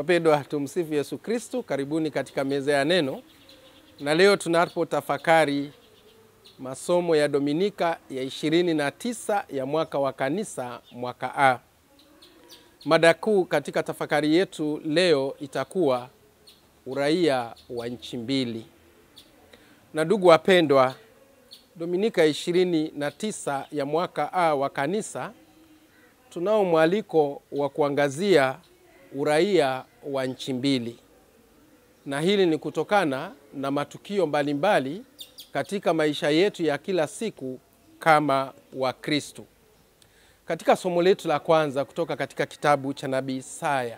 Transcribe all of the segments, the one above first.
Wapendwa, tumsifu Yesu Kristu. Karibuni katika meza ya neno, na leo tunapotafakari masomo ya Dominika ya ishirini na tisa ya mwaka wa kanisa mwaka A. Mada kuu katika tafakari yetu leo itakuwa uraia wa nchi mbili. Na ndugu wapendwa, Dominika ya ishirini na tisa ya mwaka A wa kanisa tunao mwaliko wa kuangazia uraia wa nchi mbili, na hili ni kutokana na matukio mbalimbali mbali katika maisha yetu ya kila siku kama Wakristo. Katika somo letu la kwanza kutoka katika kitabu cha nabii Isaya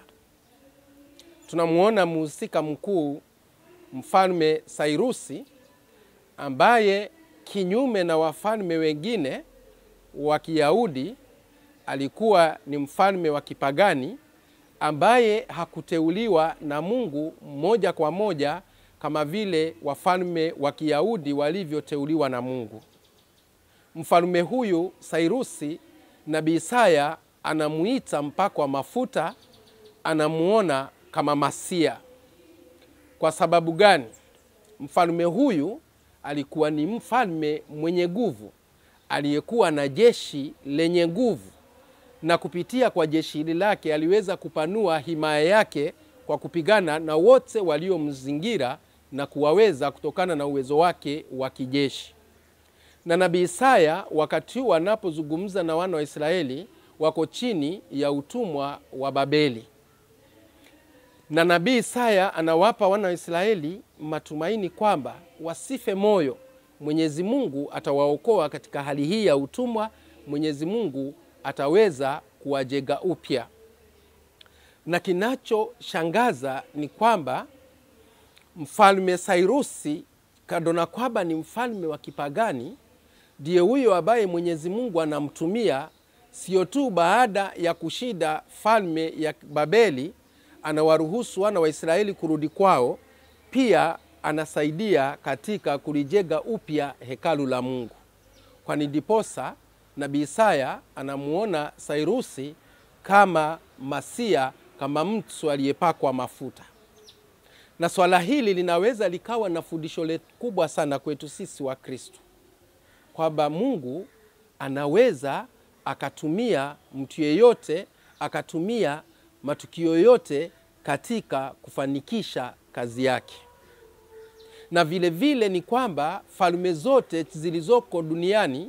tunamwona mhusika mkuu mfalme Sairusi ambaye kinyume na wafalme wengine wa Kiyahudi alikuwa ni mfalme wa kipagani ambaye hakuteuliwa na Mungu moja kwa moja kama vile wafalme wa Kiyahudi walivyoteuliwa na Mungu. Mfalme huyu Sairusi, nabii Isaya anamuita mpakwa mafuta, anamuona kama Masia. Kwa sababu gani? Mfalme huyu alikuwa ni mfalme mwenye nguvu, aliyekuwa na jeshi lenye nguvu na kupitia kwa jeshi hili lake aliweza kupanua himaya yake kwa kupigana na wote waliomzingira na kuwaweza kutokana na uwezo wake wa kijeshi. Na nabii Isaya wakati huu anapozungumza na wana wa Israeli wako chini ya utumwa wa Babeli, na nabii Isaya anawapa wana wa Israeli matumaini kwamba wasife moyo, Mwenyezi Mungu atawaokoa katika hali hii ya utumwa. Mwenyezi Mungu ataweza kuwajenga upya. Na kinachoshangaza ni kwamba mfalme Sairusi, kando na kwamba ni mfalme wa kipagani, ndiye huyo ambaye Mwenyezi Mungu anamtumia, sio tu baada ya kushinda falme ya Babeli anawaruhusu wana wa Israeli kurudi kwao, pia anasaidia katika kulijenga upya hekalu la Mungu, kwani ndiposa nabii Isaya anamuona Sairusi kama Masia, kama mtu aliyepakwa mafuta. Na swala hili linaweza likawa na fundisho kubwa sana kwetu sisi wa Kristo, kwamba Mungu anaweza akatumia mtu yeyote, akatumia matukio yote katika kufanikisha kazi yake. Na vile vile ni kwamba falme zote zilizoko duniani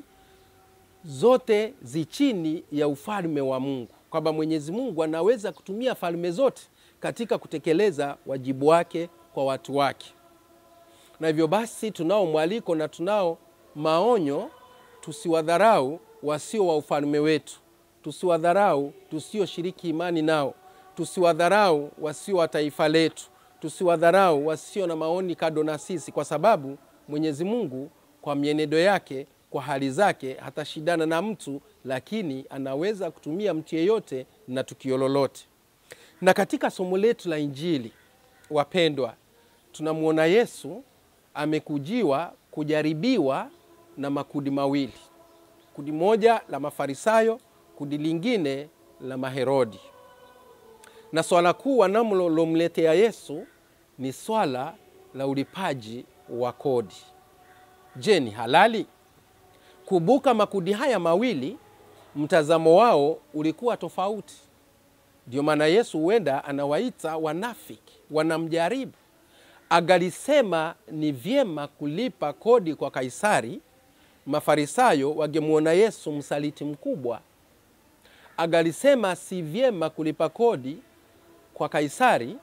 zote zi chini ya ufalme wa Mungu, kwamba Mwenyezi Mungu anaweza kutumia falme zote katika kutekeleza wajibu wake kwa watu wake. Na hivyo basi, tunao mwaliko na tunao maonyo, tusiwadharau wasio wa ufalme wetu, tusiwadharau tusioshiriki imani nao, tusiwadharau wasio wa taifa letu, tusiwadharau wasio na maoni kado na sisi, kwa sababu Mwenyezi Mungu kwa mienendo yake kwa hali zake hatashindana na mtu, lakini anaweza kutumia mtu yeyote na tukio lolote. Na katika somo letu la Injili, wapendwa, tunamwona Yesu amekujiwa kujaribiwa na makundi mawili, kundi moja la Mafarisayo, kundi lingine la Maherodi, na swala kuu wanalomletea Yesu ni swala la ulipaji wa kodi. Je, ni halali? Kumbuka, makundi haya mawili mtazamo wao ulikuwa tofauti. Ndio maana Yesu huenda anawaita wanafiki, wanamjaribu. Agalisema ni vyema kulipa kodi kwa Kaisari, Mafarisayo wangemwona Yesu msaliti mkubwa. Agalisema si vyema kulipa kodi kwa Kaisari,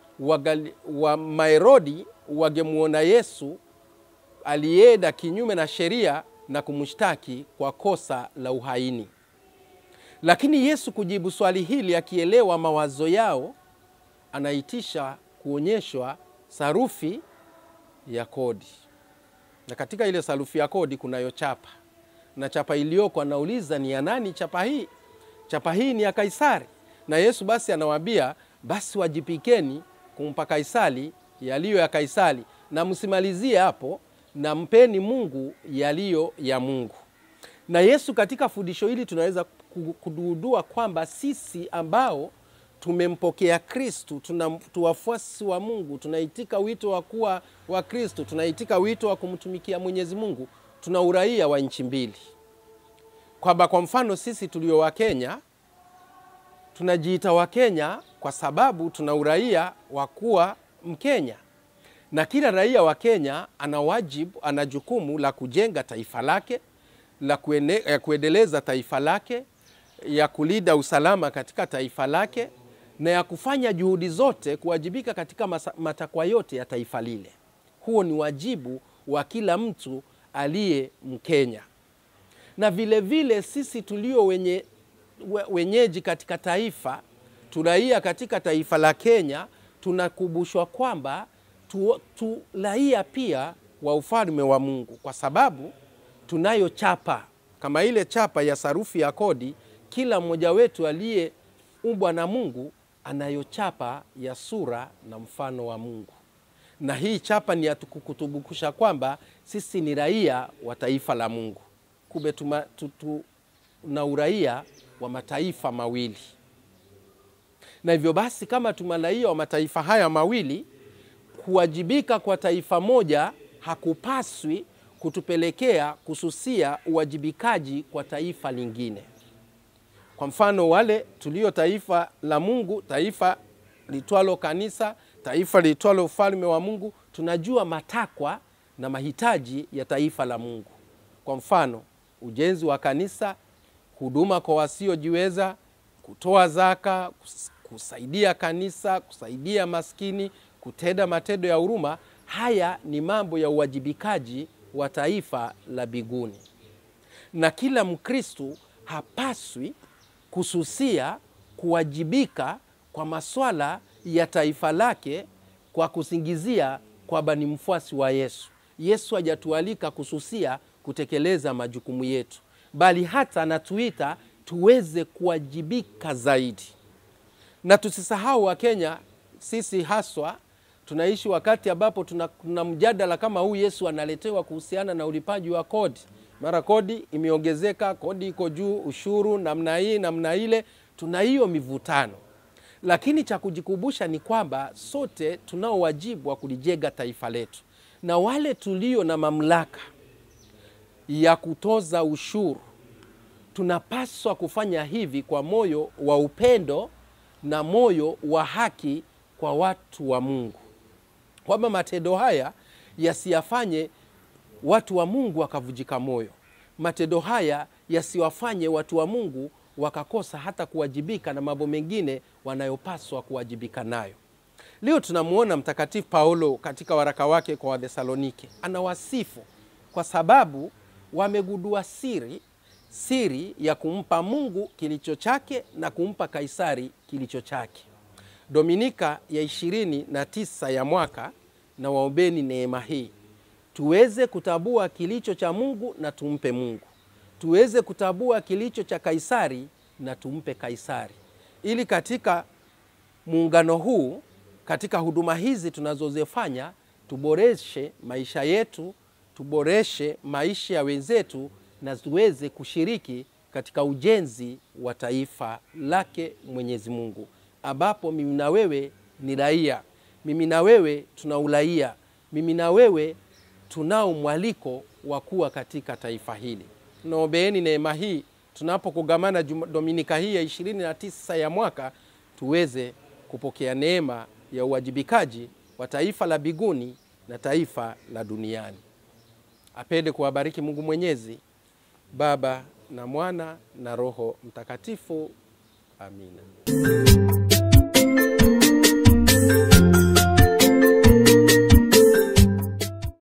wa Maherodi wangemwona Yesu alienda kinyume na sheria na kumshtaki kwa kosa la uhaini. Lakini Yesu kujibu swali hili akielewa mawazo yao, anaitisha kuonyeshwa sarufi ya kodi, na katika ile sarufi ya kodi kunayo chapa, na chapa iliyoko anauliza ni ya nani chapa hii? Chapa hii ni ya Kaisari. Na Yesu basi anawaambia, basi wajipikeni kumpa Kaisari yaliyo ya Kaisari, na msimalizie hapo na mpeni Mungu yaliyo ya Mungu. Na Yesu katika fundisho hili tunaweza kududua kwamba sisi ambao tumempokea Kristu, tuna tu wafuasi wa Mungu, tunaitika wito wa kuwa wa Kristu, tunaitika wito wa kumtumikia Mwenyezi Mungu, tuna uraia wa nchi mbili, kwamba kwa mfano sisi tulio wa Kenya tunajiita wa Kenya kwa sababu tuna uraia wa kuwa Mkenya, na kila raia wa Kenya ana wajibu, ana jukumu la kujenga taifa lake, la kuene, ya kuendeleza taifa lake, ya kulinda usalama katika taifa lake na ya kufanya juhudi zote kuwajibika katika masa- matakwa yote ya taifa lile. Huo ni wajibu wa kila mtu aliye Mkenya, na vile vile sisi tulio wenye, we- wenyeji katika taifa turaia katika taifa la Kenya tunakumbushwa kwamba tu, tu raia pia wa ufalme wa Mungu, kwa sababu tunayo chapa kama ile chapa ya sarufi ya kodi. Kila mmoja wetu aliyeumbwa na Mungu anayo chapa ya sura na mfano wa Mungu, na hii chapa ni ya kutukumbusha kwamba sisi ni raia wa taifa la Mungu. Kumbe tuma- tu- tu- tuna uraia wa mataifa mawili, na hivyo basi kama tuna raia wa mataifa haya mawili, kuwajibika kwa taifa moja hakupaswi kutupelekea kususia uwajibikaji kwa taifa lingine. Kwa mfano, wale tulio taifa la Mungu, taifa litwalo kanisa, taifa litwalo ufalme wa Mungu, tunajua matakwa na mahitaji ya taifa la Mungu. Kwa mfano, ujenzi wa kanisa, huduma kwa wasiojiweza, kutoa zaka, kus- kusaidia kanisa, kusaidia maskini, kutenda matendo ya huruma. Haya ni mambo ya uwajibikaji wa taifa la biguni, na kila Mkristu hapaswi kususia kuwajibika kwa maswala ya taifa lake kwa kusingizia kwamba ni mfuasi wa Yesu. Yesu hajatualika kususia kutekeleza majukumu yetu, bali hata anatuita tuweze kuwajibika zaidi. Na tusisahau Wakenya, sisi haswa tunaishi wakati ambapo tuna, tuna mjadala kama huu Yesu analetewa kuhusiana na ulipaji wa kodi. Mara kodi imeongezeka, kodi iko juu, ushuru namna hii namna ile, tuna hiyo mivutano. Lakini cha kujikumbusha ni kwamba sote tunao wajibu wa kulijenga taifa letu, na wale tulio na mamlaka ya kutoza ushuru tunapaswa kufanya hivi kwa moyo wa upendo na moyo wa haki kwa watu wa Mungu, kwamba matendo haya yasiyafanye watu wa Mungu wakavujika moyo. Matendo haya yasiwafanye watu wa Mungu wakakosa hata kuwajibika na mambo mengine wanayopaswa kuwajibika nayo. Leo tunamwona Mtakatifu Paulo katika waraka wake kwa Wathesalonike anawasifu kwa sababu wamegundua siri siri ya kumpa Mungu kilicho chake na kumpa Kaisari kilicho chake. Dominika ya ishirini na tisa ya mwaka na waombeni neema hii tuweze kutambua kilicho cha Mungu na tumpe Mungu, tuweze kutambua kilicho cha Kaisari na tumpe Kaisari, ili katika muungano huu, katika huduma hizi tunazozifanya, tuboreshe maisha yetu, tuboreshe maisha ya wenzetu na tuweze kushiriki katika ujenzi wa taifa lake Mwenyezi Mungu, ambapo mimi na wewe ni raia, mimi na wewe tuna uraia, mimi na wewe tunao mwaliko wa kuwa katika taifa hili. Tunaombeeni neema hii tunapokugamana Juma- Dominika hii ya ishirini na tisa ya mwaka, tuweze kupokea neema ya uwajibikaji wa taifa la biguni na taifa la duniani. Apende kuwabariki Mungu Mwenyezi, Baba na Mwana na Roho Mtakatifu. Amina.